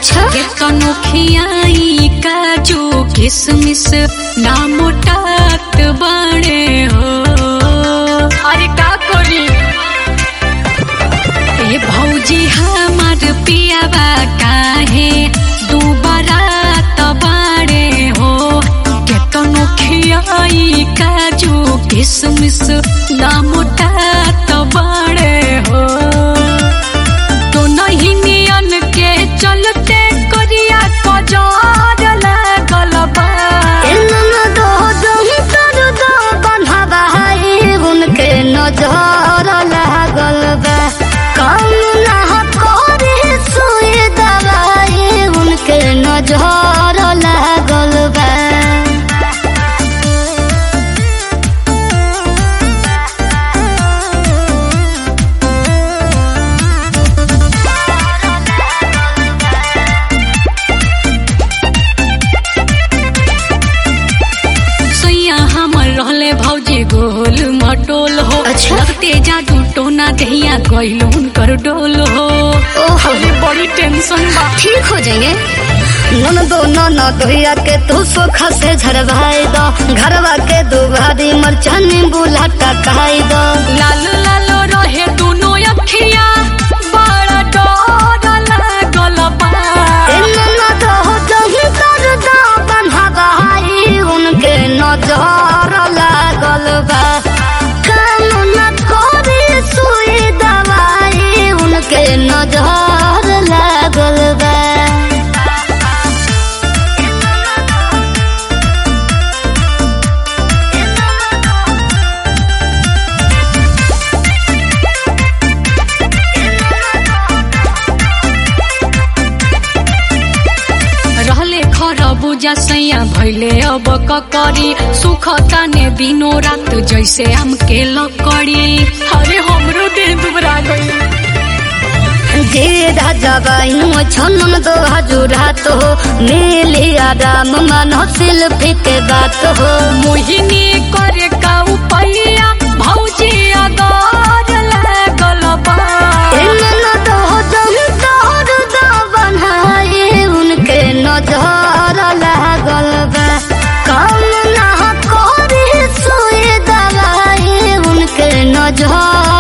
अच्छा के तनो खियाई काजू किसमिस ना मोटात बाड़े हो अरे का करी ए भौजी हमार पियावा काहे दुबारा तबाड़े हो के तनो खियाई काजू किसमिस ना मोटा तबाड़े हो तो नहीं नियन के चलते करिया कजार लागल बा एनन दो दम तर दो बन्हबाई उनके नजर लागल बा काम ना करे सुई दवाई उनके नजर लागल बा सैया हमर रहले भौजी गोल मटोल हो अच्छा। लगते जादू टोना दहिया गइल हुनकर डोल हो ओहो अरे बड़ी टेंशन बा ठीक हो जाएंगे नन दो नन दोहिया के तू सोखा से झरवाई दो घरवा के दो भारी मरचानी बुलाटा खाई दो लाल लाल रहे दोनों अखिया बड़ा डर लागल बा एनन दो दम तर दो बन्हबाई उनके नजर लागल बा काम न करे सुई दवाई उनके नजर लागल बा रहले खरबूजा सैया भैले अब ककरी सुख ताने दिनो रात जैसे आम के लकड़ी अरे हमरो देह दुबरा गई जे राजा बाई छनन दो हजुरा तो मिली आराम मन शिल्पी के बात हो मोहिनी करे का उपैया भौजी अगार लागल बा एनन दो दम तोर दो बनाए उनके नजर लागल बा काम ना करे सुई दवाई उनके नजर